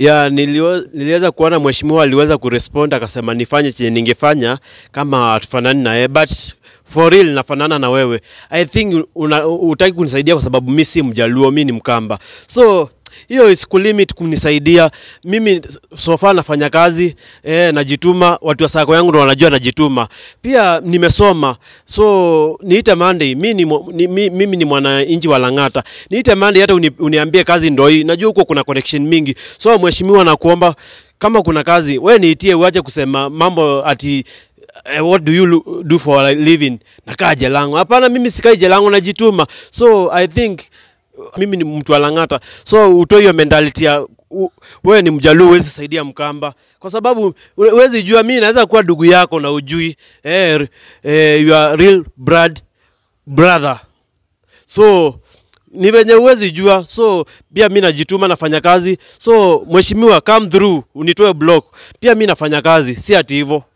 ya niliwe, niliweza kuona mheshimiwa aliweza kurespond akasema nifanye chenye ningefanya kama tufanani na yeye but for real nafanana na wewe i think una, utaki kunisaidia kwa sababu mi si mjaluo mi ni mkamba so hiyo isikulimit kunisaidia mimi so far nafanya kazi eh, najituma watu wa sako yangu ndo wanajua najituma pia nimesoma so niite Monday mi ni, mwa- ni, mi, mimi ni mwananchi wa Lang'ata niite Monday hata uni, uniambie kazi ndo hii najua huko kuna connection mingi so mheshimiwa nakuomba kama kuna kazi we niitie uache kusema mambo ati eh, what do you lo- do for a living nakaa jelango hapana mimi sikai jelango najituma so i think mimi ni mtu wa Lang'ata, so utoe hiyo mentality ya u- wewe ni mjaluo, huwezi saidia Mkamba kwa sababu hu- huwezi jua. Mimi naweza kuwa ndugu yako na ujui eh, eh, you are real blood brother, so ni venye huwezi jua. So pia mi najituma, nafanya kazi. So mheshimiwa, come through unitoe block, pia mi nafanya kazi, si ati hivyo.